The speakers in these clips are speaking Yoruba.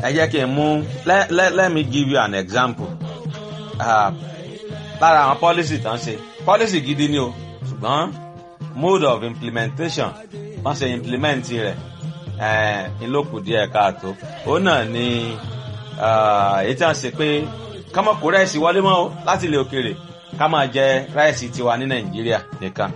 ẹ jẹ́ kí n mú let, let, let me give you an example uh, lára àwọn policy tán ṣe policy gidi ni o ṣùgbọ́n mode of implementation wọ́n ṣe implement rẹ̀ ìlókù díẹ̀ káàtó òun náà ni èyí tí wọ́n ṣe pé ká má kó ráìsì wọlé mọ́ o láti ilẹ̀ òkèèrè ká máa jẹ ráìsì tiwa ní nàìjíríà nìkan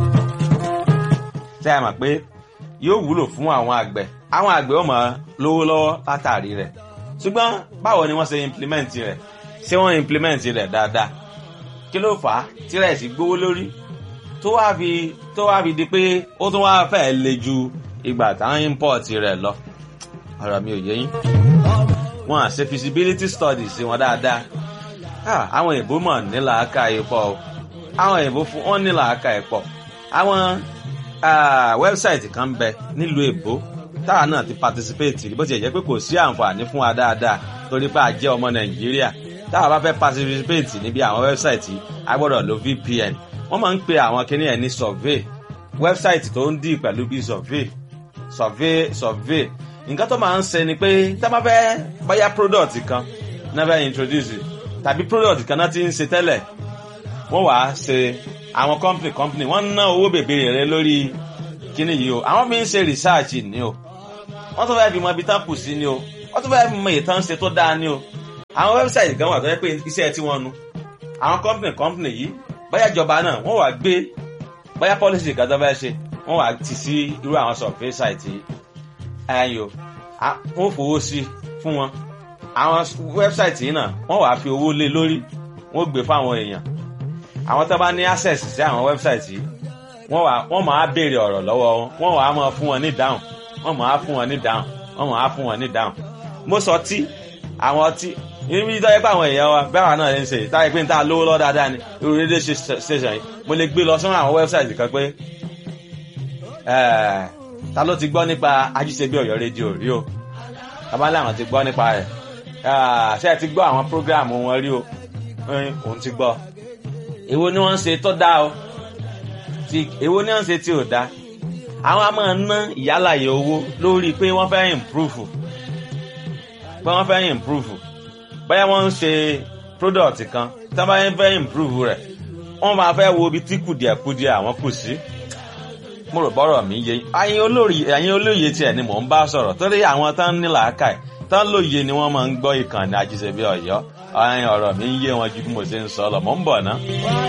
ṣé ẹ mọ̀ pé yóò wúlò fún àwọn àgbẹ̀ àwọn àgbẹ̀ ó máa lówó lọ́wọ́ látàrí rẹ̀ ṣùgbọ́n báwo ni wọ́n ṣe implement rẹ̀ ṣé wọ́n implement rẹ̀ dáadáa kí ló fà á tí ráìsì gbówó lórí tó wá fi tó wá fi di pé ó tún wá fẹ́ le ju ìgbà táwọn import rẹ̀ lọ ọ̀rọ̀ mi ò yé yín wọn à ṣe feasibility studies wọn dáadáa àwọn èèbó mọ̀ ní làákà pọ̀ o àwọn èèbó fún wọn ní làákà pọ̀ àwọn wẹ́bsáìtì kan bẹ nílùú èbó táwa náà ti participate bó ti jẹ́ pé kò sí àǹfààní fún wa dáadáa torí pé a jẹ́ ọmọ nàìjíríà táwa bá fẹ́ participate níbi àwọn wẹ́bsáìtì a gbọ́dọ̀ lo vpn wọ́n máa ń pe àwọn kinní ẹ̀ ní survey wẹ́bsáìtì tó ń dì pẹ̀lú bíi survey survey survey nǹkan tó máa ń ṣe ni pé tá a bá fẹ́ bóyá product kan náà fẹ́ introduce tàbí product kan náà ti ń ṣe tẹ́lẹ̀ wọ́n wàá ṣe àwọn company company wọ́n ná owó bèbèrè rẹ lórí kíní yìí o àwọn fi ń ṣe research ni o wọ́n tún fẹ́ fi mọ ibi tán kù sí ni o wọ́n tún fẹ́ fi mọ ìtàn ṣe tó dáa ni o àwọn website kan wà tó yẹ pé iṣẹ́ tí wọ́n nu àwọn company company yìí bóyá ìjọba náà wọ́n wàá gbé bóyá policy kan tó fẹ́ ṣe wọ́n wàá tì sí irú àwọn survey site yìí ẹ̀yìn o wọ́n fowó sí fún wọn àwọn website yìí náà wọ́n wàá fi owó lé lórí wọ́n gbé fáwọn èèyàn àwọn tó bá ní access sí àwọn website yìí wọ́n wà wọ́n máa béèrè ọ̀rọ̀ lọ́wọ́ wọn wọ́n wàá máa fún wọn ní dáhùn wọ́n máa fún wọn ní dáhùn wọ́n máa fún wọn ní dáhùn mo sọ tí àwọn ọtí ibi tó yẹ pé àwọn èèyàn wa bẹ́ẹ̀ wà náà ń ṣe táyé pé n ta lówó lọ́ dáadáa ni irú rédíò station yìí mo lè gbé lọ sọ́nà àwọn website kan pé ta ló ti gbọ́ nípa ajíṣebí ọ̀yọ́ rédíò rí o abálẹ̀ àwọn ti gbọ́ nípa rẹ̀ ṣé ẹ ti gbọ́ àwọn program wọn rí o òun ti gbọ́ èwo ni wọ́n ń ṣe tó dáa o ti èwo ni wọ́n ń ṣe tí ò dáa àwọn a máa ná ìyálàyè owó lórí pé wọ́n fẹ́ improve pé wọ́n fẹ́ improve bóyá wọ́n ń ṣe product kan tí wọ́n bá fẹ́ improve rẹ̀ wọ́n máa fẹ́ wo ibi tí kùdìẹ̀kudìẹ̀ àwọn kù sí mo rò bọ́rọ̀ mi yé ẹ̀yin olórí ẹ̀yin olóye tiẹ̀ ni mò ń bá sọ̀rọ̀ torí àwọn tán ní làákàyè tán lóye ni wọ́n máa ń gbọ́ ìkànnì àjíṣebí ọ̀yọ́ ọ̀rọ̀ mi ń yé wọn ju bí mo ṣe ń sọ lọ mò ń bọ̀ ná.